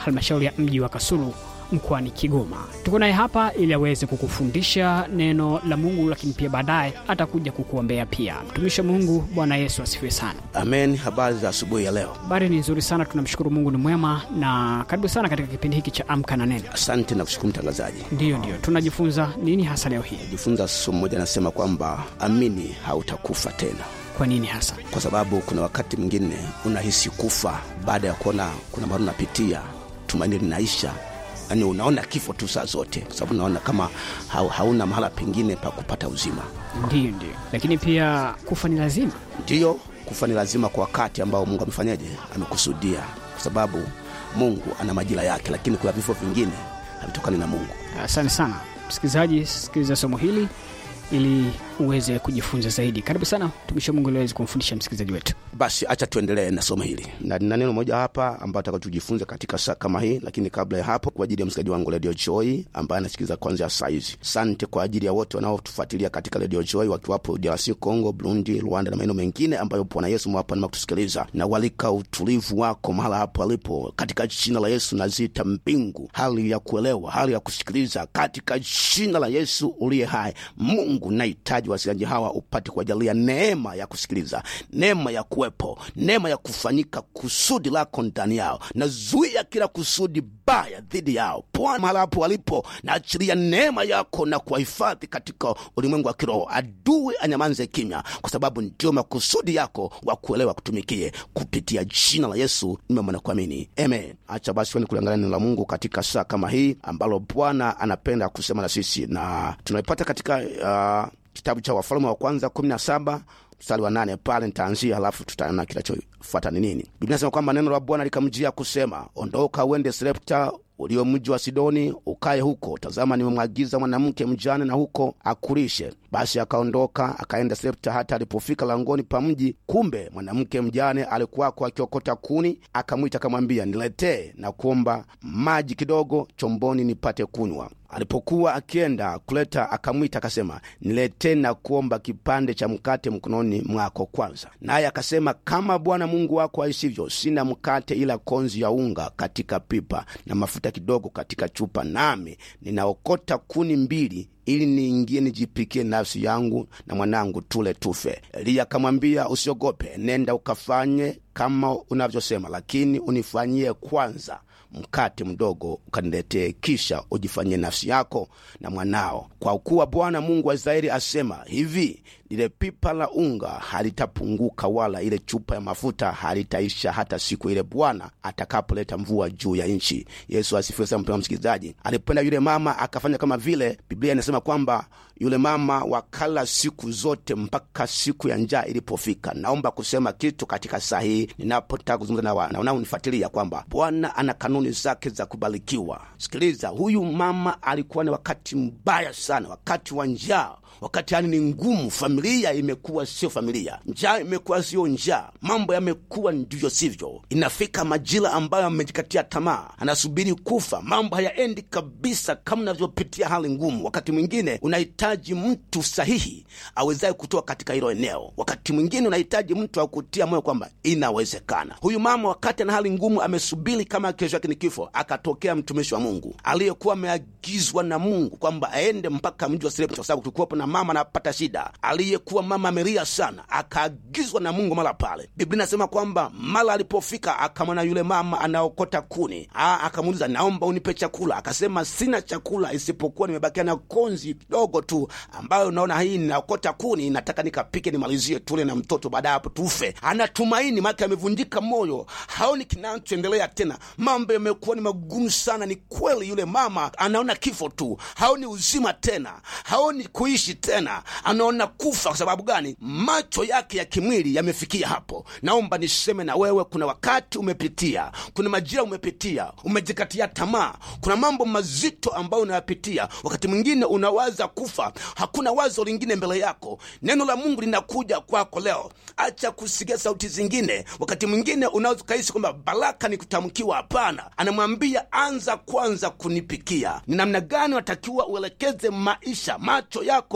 halmashauri ya mji wa Kasulu mkoani Kigoma. Tuko naye hapa ili aweze kukufundisha neno la Mungu, lakini pia baadaye atakuja kukuombea pia. Mtumishi wa Mungu, Bwana Yesu asifiwe sana. Amen. Habari za asubuhi ya leo. Habari ni nzuri sana, tunamshukuru Mungu ni mwema, na karibu sana katika kipindi hiki cha Amka na Neno. Asante na kushukuru mtangazaji. Ndiyo, ndiyo, tunajifunza nini hasa leo hii? Jifunza somo moja, anasema kwamba amini, hautakufa tena, Kwa nini hasa? kwa sababu kuna wakati mwingine unahisi kufa baada ya kuona kuna mahali unapitia, tumaini linaisha yaani unaona kifo tu saa zote, kwa sababu unaona kama hau, hauna mahala pengine pa kupata uzima. Ndiyo, ndiyo, lakini pia kufa ni lazima. Ndiyo, kufa ni lazima kwa wakati ambao Mungu amefanyaje, amekusudia, kwa sababu Mungu ana majira yake, lakini kuna vifo vingine havitokani na Mungu. Asante sana msikilizaji, sikiliza somo hili ili uweze kujifunza zaidi. Karibu sana mtumishi wa Mungu ili aweze kumfundisha msikilizaji wetu. Basi acha tuendelee na somo hili, na nina neno moja hapa ambayo taka tujifunze katika saa kama hii. Lakini kabla ya hapo, kwa ajili ya msikilizaji wangu Radio Joy ambaye anasikiliza kwanzia saa hizi, sante kwa ajili ya wote wanaotufuatilia katika Radio Joy wakiwapo DRC Congo, Burundi, Rwanda na maeneo mengine ambayo Bwana Yesu mwapa nama kutusikiliza, na walika utulivu wako mahala hapo alipo, katika jina la Yesu nazita mbingu hali ya kuelewa, hali ya kusikiliza, katika jina la Yesu uliye hai. Mungu nahitaji wasikilizaji hawa upate kuwajalia neema ya kusikiliza, neema ya kuwepo, neema ya kufanyika kusudi lako ndani yao. Nazuia kila kusudi baya dhidi yao Bwana, mahala hapo walipo, naachilia neema yako na kuwahifadhi katika ulimwengu wa kiroho. Adui anyamanze kimya, kwa sababu ndio makusudi yako wa kuelewa kutumikie kupitia jina la Yesu nimeomba na kuamini, amen. Acha basi tuende kuliangalia neno la Mungu katika saa kama hii ambalo Bwana anapenda kusema na sisi, na tunaipata katika uh, kitabu cha Wafalme wa kwanza kumi na saba mstari wa nane pale nitaanzia, halafu tutaona kinachofuata ni nini. Biblia inasema kwamba neno la Bwana likamjia kusema, ondoka uende Sarepta ulio mji wa Sidoni, ukaye huko. Tazama, nimemwagiza mwanamke mjane na huko akulishe. Basi akaondoka akaenda Sarepta. Hata alipofika langoni pa mji, kumbe mwanamke mjane alikuwako akiokota kuni. Akamwita akamwambia, niletee na kuomba maji kidogo chomboni nipate kunywa. Alipokuwa akienda kuleta, akamwita akasema, niletee na kuomba kipande cha mkate mkononi mwako kwanza. Naye akasema, kama Bwana Mungu wako aisivyo, sina mkate ila konzi ya unga katika pipa na mafuta kidogo katika chupa, nami ninaokota kuni mbili ili niingie nijipikie nafsi yangu na mwanangu tule tufe. Eliya akamwambia, usiogope, nenda ukafanye kama unavyosema, lakini unifanyie kwanza mkate mdogo ukaniletee, kisha ujifanyie nafsi yako na mwanao, kwa kuwa Bwana Mungu wa Israeli asema hivi, lile pipa la unga halitapunguka, wala ile chupa ya mafuta halitaisha, hata siku ile Bwana atakapoleta mvua juu ya nchi. Yesu asifiwe sana. Mpendwa msikilizaji, alipenda yule mama akafanya kama vile Biblia inasema kwamba yule mama wakala siku zote mpaka siku ya njaa ilipofika. Naomba kusema kitu katika saa hii ninapotaka kuzungumza na wanaonifuatilia kwamba Bwana ana kanuni zake za kubarikiwa. Sikiliza, huyu mama alikuwa ni wakati mbaya sana, wakati wa njaa wakati hali ni ngumu, familia imekuwa sio familia, njaa imekuwa sio njaa, mambo yamekuwa ndivyo sivyo. Inafika majira ambayo amejikatia tamaa, anasubiri kufa, mambo hayaendi kabisa kama unavyopitia hali ngumu. Wakati mwingine unahitaji mtu sahihi awezaye kutoka katika hilo eneo, wakati mwingine unahitaji mtu akutia moyo kwamba inawezekana. Huyu mama wakati ana hali ngumu, amesubiri kama kesho yake ni kifo, akatokea mtumishi wa Mungu aliyekuwa ameagizwa na Mungu kwamba aende mpaka mji wa Sarepta kwa sababu kulikuwapo na mama anapata shida, aliyekuwa mama amelia sana, akaagizwa na Mungu mara pale. Biblia inasema kwamba mara alipofika akamwona yule mama anaokota kuni, akamuuliza naomba unipe chakula. Akasema sina chakula isipokuwa nimebakia na konzi kidogo tu, ambayo naona hii ninaokota kuni, nataka nikapike nimalizie tule na mtoto, baada ya hapo tufe. Anatumaini make amevunjika moyo, haoni kinachoendelea tena, mambo yamekuwa ni magumu sana. Ni kweli, yule mama anaona kifo tu, haoni uzima tena, haoni kuishi tena, anaona kufa. Kwa sababu gani? Macho yake ya kimwili yamefikia hapo. Naomba niseme na wewe, kuna wakati umepitia, kuna majira umepitia, umejikatia tamaa, kuna mambo mazito ambayo unayapitia. Wakati mwingine unawaza kufa, hakuna wazo lingine mbele yako. Neno la Mungu linakuja kwako leo. Acha kusikia sauti zingine. Wakati mwingine unaweza ukahisi kwamba baraka ni kutamkiwa. Hapana, anamwambia anza kwanza kunipikia. Ni namna gani unatakiwa uelekeze maisha, macho yako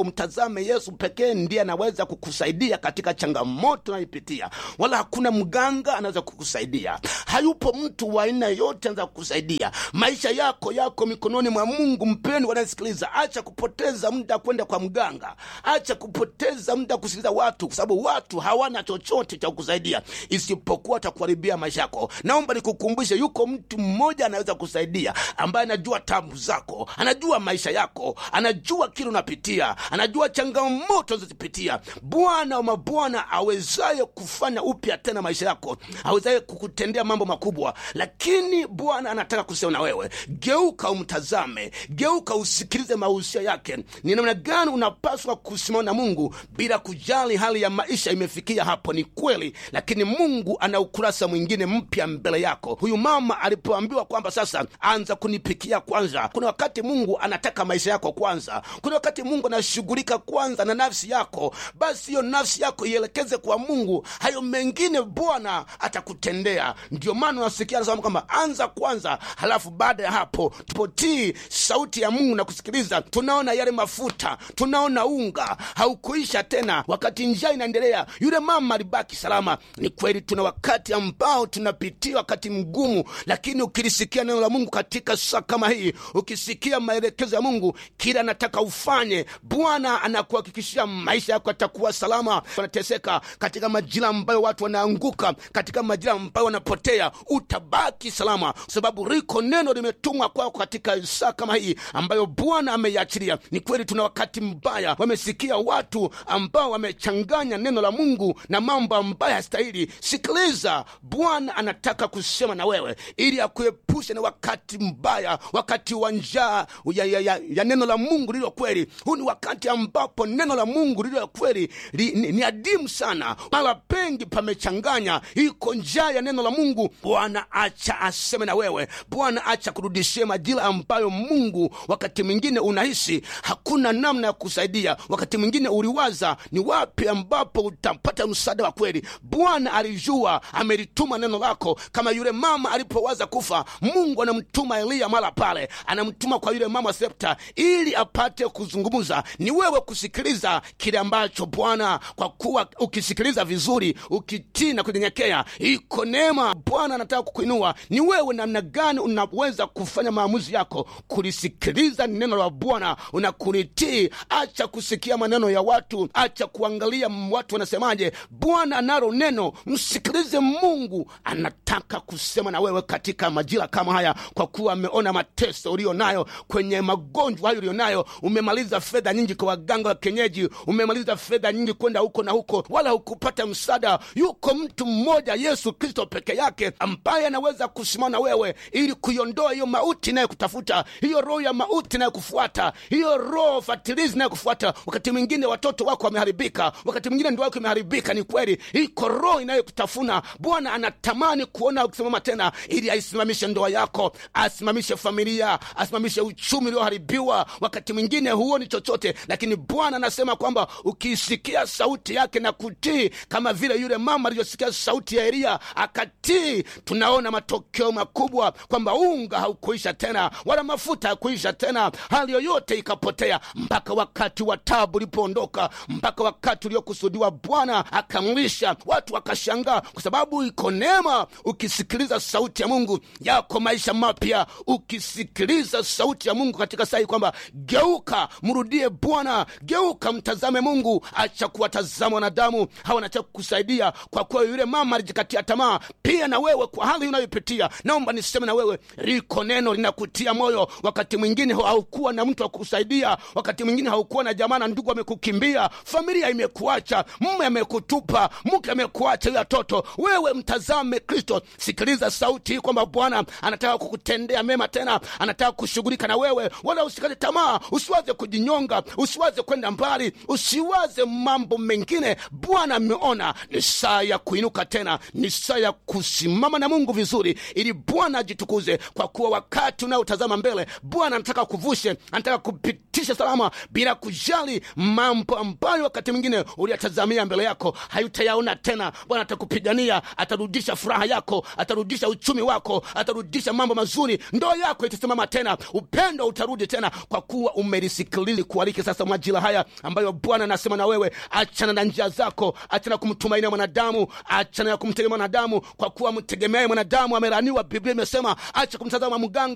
mtazame yesu pekee ndiye anaweza kukusaidia katika changamoto unayoipitia wala hakuna mganga anaweza kukusaidia hayupo mtu wa aina yote anaweza kukusaidia maisha yako yako mikononi mwa mungu mpeni wanasikiliza acha kupoteza muda kwenda kwa mganga acha kupoteza muda kusikiliza watu kwa sababu watu hawana chochote cha kukusaidia isipokuwa atakuharibia maisha yako naomba nikukumbushe yuko mtu mmoja anaweza kusaidia ambaye anajua tabu zako anajua maisha yako anajua kile unapitia anajua changamoto unazozipitia bwana wa mabwana awezaye kufanya upya tena maisha yako awezaye kukutendea mambo makubwa lakini bwana anataka kusema na wewe geuka umtazame geuka usikilize mahusia yake ni namna gani unapaswa kusimama na mungu bila kujali hali ya maisha imefikia hapo ni kweli lakini mungu ana ukurasa mwingine mpya mbele yako huyu mama alipoambiwa kwamba sasa anza kunipikia kwanza kuna wakati mungu anataka maisha yako kwanza kuna wakati mungu anashughulika kwanza na nafsi yako basi hiyo nafsi yako ielekeze kwa mungu hayo mengine bwana atakutendea ndio maana unasikia anasema kwamba anza kwanza halafu baada ya hapo tupotii sauti ya mungu na kusikiliza tunaona yale mafuta tunaona unga haukuisha tena wakati njaa inaendelea yule mama alibaki salama ni kweli tuna wakati ambao tunapitia wakati mgumu lakini ukilisikia neno la mungu katika saa kama hii ukisikia maelekezo ya mungu kila anataka ufanye bwana anakuhakikishia maisha yako yatakuwa salama wanateseka katika majira ambayo watu wanaanguka katika majira ambayo wanapotea utabaki salama kwa sababu riko neno limetumwa kwako katika saa kama hii ambayo bwana ameiachilia ni kweli tuna wakati mbaya wamesikia watu ambao wamechanganya neno la mungu na mambo ambayo hastahili sikiliza bwana anataka kusema na wewe ili akuepushe na wakati mbaya wakati wa njaa ya, ya, ya, ya neno la mungu lililo kweli huu ni wakati ambapo neno la mungu lililo kweli li, ni, ni adimu sana mara pengi pamechanganya iko njaa ya neno la mungu bwana acha aseme na wewe bwana acha kurudishie majira ambayo mungu wakati mwingine unahisi hakuna namna ya kusaidia wakati mwingine uliwaza ni wapi ambapo utapata msaada wa kweli bwana alijua amelituma neno lako kama yule mama alipowaza kufa mungu anamtuma eliya mara pale anamtuma kwa yule mama septa ili apate kuzungumza ni wewe kusikiliza kile ambacho bwana kwa kuwa ukisikiliza vizuri ukitii na kunyenyekea iko neema bwana anataka kukuinua ni wewe namna gani unaweza kufanya maamuzi yako kulisikiliza neno la bwana unakulitii acha kusikia maneno ya watu acha kuangalia watu wanasemaje bwana analo neno msikilize mungu anataka kusema na wewe katika majira kama haya kwa kuwa ameona mateso ulio nayo kwenye magonjwa hayo ulio nayo umemaliza fedha nyingi kwa waganga wa kenyeji umemaliza fedha nyingi kwenda huko na huko wala hukupata msaada yuko mtu mmoja yesu kristo peke yake ambaye anaweza kusimama na wewe ili kuiondoa hiyo mauti inayokutafuta hiyo roho ya mauti inayokufuata hiyo roho fatilizi inayokufuata wakati mwingine watoto wako wameharibika wakati mwingine ndoa yako imeharibika ni kweli iko roho inayokutafuna bwana anatamani kuona ukisimama tena ili aisimamishe ndoa yako asimamishe familia asimamishe uchumi ulioharibiwa wakati mwingine huoni chochote lakini bwana anasema kwamba ukiisikia sauti yake na kutii kama vile yule mama alivyosikia sauti ya eliya akatii tunaona matokeo makubwa kwamba unga haukuisha tena wala mafuta hakuisha tena hali yoyote ikapotea mpaka wakati wa tabu ulipoondoka mpaka wakati uliokusudiwa bwana akamlisha watu wakashangaa kwa sababu iko neema ukisikiliza sauti ya mungu yako maisha mapya ukisikiliza sauti ya mungu katika saa hii kwamba geuka mrudie bwana geuka mtazame mungu acha kuwatazama wanadamu hawa nataka kukusaidia kwa kuwa yule mama alijikatia tamaa pia na wewe kwa hali unayopitia naomba niseme na wewe liko neno linakutia moyo wakati mwingine haukuwa na mtu wa kukusaidia wakati mwingine haukuwa na jamaa na ndugu amekukimbia familia imekuacha mme amekutupa mke amekuacha huyo watoto wewe mtazame kristo sikiliza sauti hii kwamba bwana anataka kukutendea mema tena anataka kushughulika na wewe wala usikate tamaa usiwaze kujinyonga usiwaze kwenda mbali usiwaze mambo mengine bwana ameona ni saa ya kuinuka tena ni saa ya kusimama na mungu vizuri ili bwana ajitukuze kwa kuwa wakati unaotazama mbele bwana anataka kuvushe anataka kupitisha salama bila kujali mambo ambayo wakati mwingine uliyatazamia mbele yako hayutayaona tena bwana atakupigania atarudisha furaha yako atarudisha uchumi wako atarudisha mambo mazuri ndoa yako itasimama tena upendo utarudi tena kwa kuwa umelisikiliza kualike sasa sasa majira haya ambayo bwana anasema na wewe achana na njia zako achana kumtumainia mwanadamu achana na kumtegemea mwanadamu kwa kuwa mtegemee mwanadamu ameraniwa biblia imesema acha kumtazama mganga